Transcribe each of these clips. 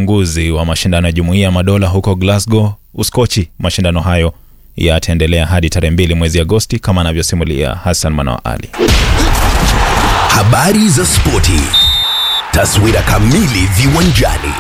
ufunguzi wa mashindano ya Jumuiya ya Madola huko Glasgow, Uskochi. Mashindano hayo yataendelea hadi tarehe mbili mwezi Agosti, kama anavyosimulia Hassan Manoa Ali. Habari za spoti, taswira kamili viwanjani.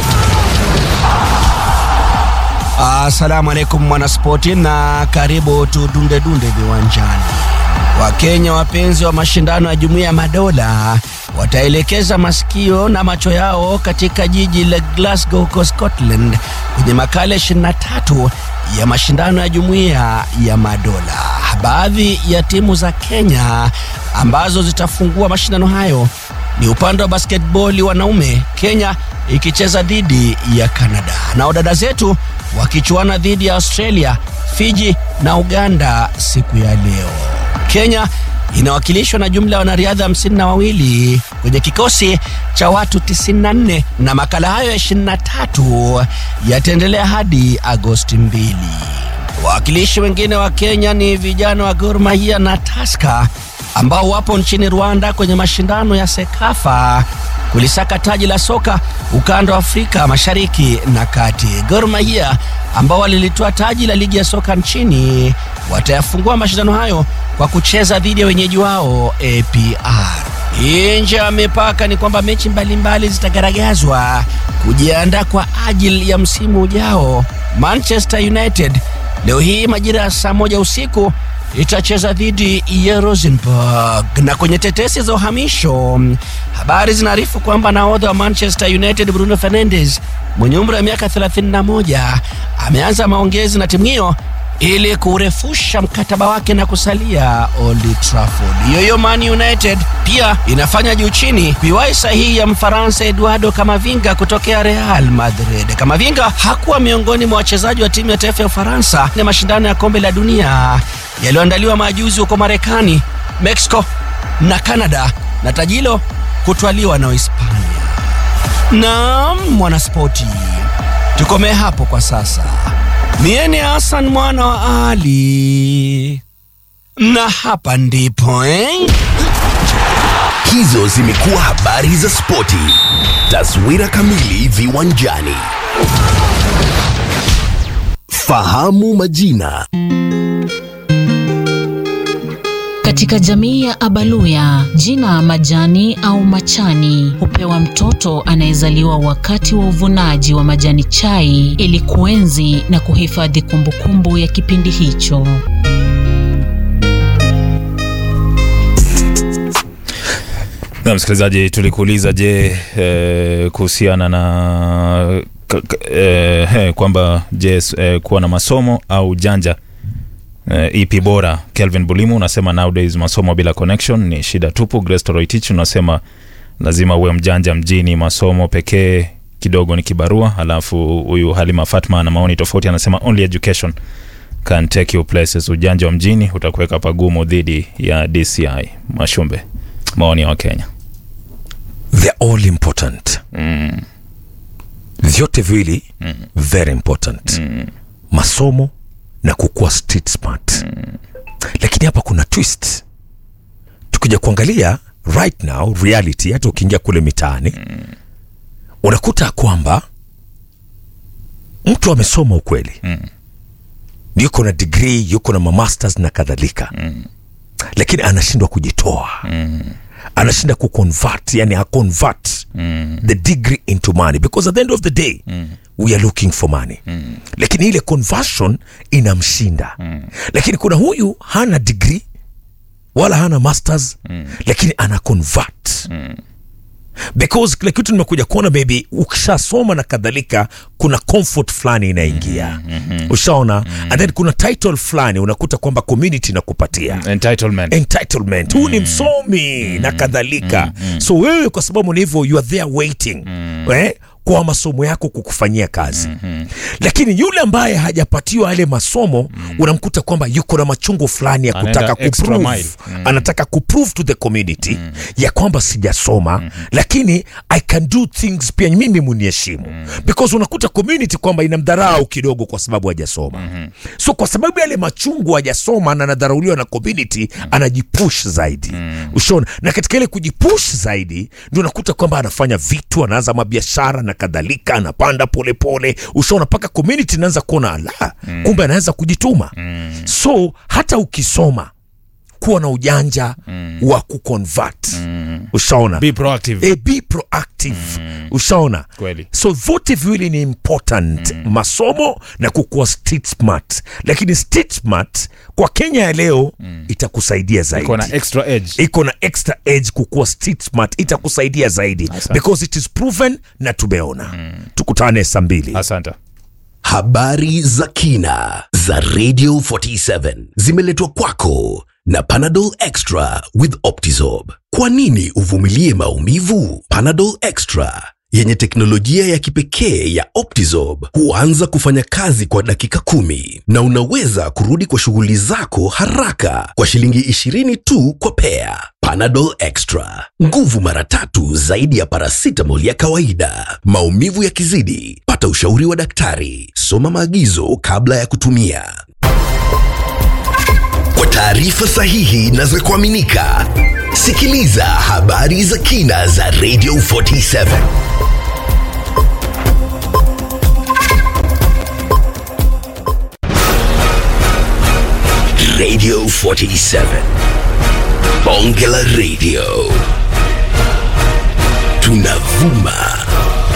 Asalamu alaikum mwanaspoti, na karibu tudunde dunde viwanjani. Wakenya wapenzi wa mashindano ya Jumuiya ya Madola wataelekeza masikio na macho yao katika jiji la Glasgow huko Scotland kwenye makala 23 ya mashindano ya Jumuiya ya Madola. Baadhi ya timu za Kenya ambazo zitafungua mashindano hayo ni upande wa basketball wanaume, Kenya ikicheza dhidi ya Canada, nao dada zetu wakichuana dhidi ya Australia, Fiji na Uganda siku ya leo. Kenya inawakilishwa na jumla ya wanariadha hamsini na wawili kwenye kikosi cha watu 94 na makala hayo ya 23 yataendelea hadi Agosti 2. Wawakilishi wengine wa Kenya ni vijana wa Gor Mahia na Tusker ambao wapo nchini Rwanda kwenye mashindano ya Sekafa kulisaka taji la soka ukanda wa Afrika Mashariki na Kati. Gor Mahia ambao walilitoa taji la ligi ya soka nchini watayafungua mashindano hayo kwa kucheza dhidi ya wenyeji wao APR. Nje ya mipaka ni kwamba mechi mbalimbali zitagaragazwa kujiandaa kwa ajili ya msimu ujao. Manchester United leo hii majira ya saa moja usiku itacheza dhidi ya Rosenborg. Na kwenye tetesi za uhamisho, habari zinaarifu kwamba nahodha wa Manchester United Bruno Fernandes mwenye umri wa miaka 31 ameanza maongezi na timu hiyo ili kurefusha mkataba wake na kusalia Old Trafford. Yoyo Man United pia inafanya juu chini kuiwahi sahihi ya Mfaransa Eduardo Camavinga kutokea Real Madrid. Camavinga hakuwa miongoni mwa wachezaji wa timu ya taifa ya Ufaransa na mashindano ya kombe la dunia yaliyoandaliwa majuzi huko Marekani, Mexico na Canada, na taji hilo kutwaliwa na Hispania. Naam, mwanaspoti, tukomee hapo kwa sasa. Mie ni Hassan mwana wa Ali, na hapa ndipo eh? Hizo zimekuwa habari za spoti, taswira kamili viwanjani. Fahamu majina. Katika jamii ya Abaluya, jina majani au machani hupewa mtoto anayezaliwa wakati wa uvunaji wa majani chai ili kuenzi na kuhifadhi kumbukumbu ya kipindi hicho. Na msikilizaji, tulikuuliza je, eh, kuhusiana na k- k- eh, eh, kwamba je, eh, kuwa na masomo au janja eh, ipi bora? Kelvin Bulimu unasema nowadays masomo bila connection ni shida tupu. Grace Toroitich unasema lazima uwe mjanja mjini, masomo pekee kidogo ni kibarua. Alafu huyu Halima Fatma ana maoni tofauti, anasema only education can take you places. Ujanja wa mjini utakuweka pagumu dhidi ya DCI. Mashumbe, maoni ya Wakenya. they're all important vyote viwili very important masomo na kukuwa street smart lakini hapa kuna twist tukija kuangalia right now reality hata ukiingia kule mitaani unakuta kwamba mtu amesoma ukweli yuko na degree yuko na mamasters na kadhalika lakini anashindwa kujitoa anashinda kuconvert yani aconvert the degree into money because at the end of the day we are looking for money lakini ile conversion inamshinda lakini kuna huyu hana degree wala hana masters lakini ana convert because kile kitu nimekuja kuona maybe ukishasoma na kadhalika kuna comfort fulani inaingia ushaona and then kuna title fulani unakuta kwamba community inakupatia Entitlement. entitlement huu ni msomi na kadhalika so wewe kwa sababu ni hivyo you are there waiting eh, kwa masomo yako kukufanyia kazi lakini yule ambaye hajapatiwa yale masomo unamkuta kwamba yuko na machungu fulani ya Anaenda kutaka extra kuprove mile. anataka kuprove to the community ya kwamba sijasoma lakini i can do things pia mimi muniheshimu because unakuta community kwamba inamdharau kidogo kwa sababu hajasoma so kwa sababu yale machungu hajasoma na anadharauliwa na community anajipush zaidi ushona na katika ile kujipush zaidi ndio unakuta kwamba anafanya vitu anaanza mabiashara na na kadhalika anapanda polepole ushaona mpaka community inaanza kuona ala mm. kumbe anaweza kujituma mm. so hata ukisoma kuwa na ujanja mm. wa kuconvert mm. ushaona Be proactive. e, be proactive mm. ushaona Kweli. so vote viwili ni important mm. masomo na kukuwa street smart lakini street smart kwa kenya ya leo mm. itakusaidia zaidi Iko na extra edge. iko na extra edge kukuwa street smart itakusaidia zaidi Asante. because it is proven na tumeona mm. tukutane saa mbili Asante. Habari za kina za Radio 47 zimeletwa kwako na Panadol Extra with Optizorb. Kwa nini uvumilie maumivu? Panadol Extra yenye teknolojia ya kipekee ya Optizorb huanza kufanya kazi kwa dakika kumi na unaweza kurudi kwa shughuli zako haraka kwa shilingi 20 tu kwa pea. Panadol Extra, nguvu mara tatu zaidi ya paracetamol ya kawaida. Maumivu yakizidi, pata ushauri wa daktari. Soma maagizo kabla ya kutumia. Kwa taarifa sahihi na za kuaminika, sikiliza habari za kina za Radio 47. Radio 47. Bonge la Radio. Tunavuma